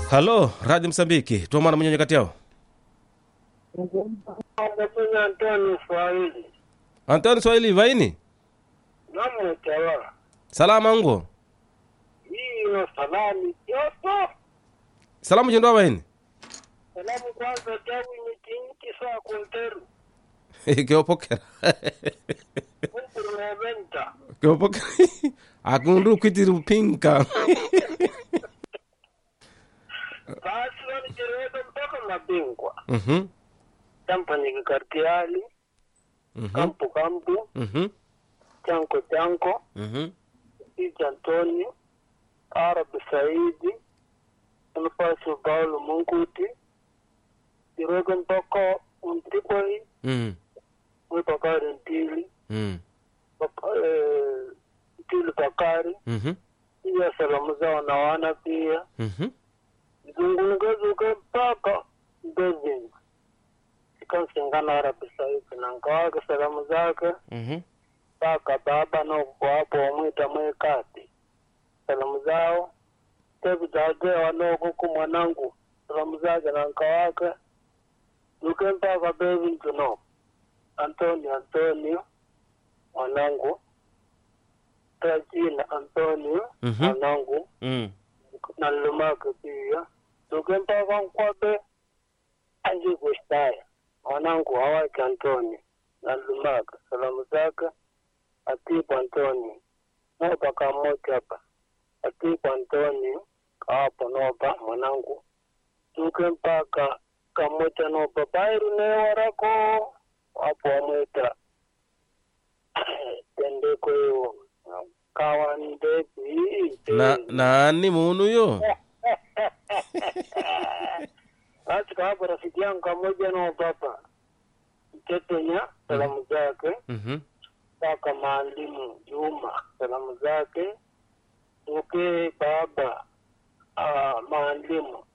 halo radio msambiki tuomana mwenyenye kati yao Ngafanya Antoni Swahili. antoni swahili vaini Namwetawa. salama ngo Hiyo salami yoso. salamu chendoa vaini Salamu kwanza tabu mitinki saa kunteru. keopokera Kumpuru na venta. keopokera akundu kwitiri pinka Basi wani jirweka mpaka mabingwa. Mhm, Tampani kikartiali. mhm, Kampu kampu. mhm, Chanko chanko. mhm. Iji Antoni. Arabi Saidi. Nafasi Paulo Munguti. Jirweka mpaka Mtripoli. Mm, Mwipakari Ntili. mm, Bak- eh, Ntili Bakari. mhm, Pia salamu zao na wana pia. mhm. zungulukezuke mpaka mbezini ikansingana arabi saidi na nkawake salamu zake Mhm. mpaka baba nokuwapo wamwita mwekati salamu zao tevizagewa nokuku mwanangu salamu zake na nkawake zuke mpaka bevintu no antonio antonio mwanangu tajina antonio Mhm. mwanangu Mm. na lumake pia zuke mpaka nkwabe anjikushitaya mwanangu hawake antoni na lumake salamu zake atiku antoni nopa kamoja hapa atiku antoni kawapo nopa mwanangu zuke mpaka kamoja nopa bairu newarako wapo wamwita tendeko hiyo kawandepi na nani munu yo basi kawapo rafiki yangu kamoja no papa mtetenya salamu zake Mhm, mpaka maalimu Juma salamu zake uke baba ah, maalimu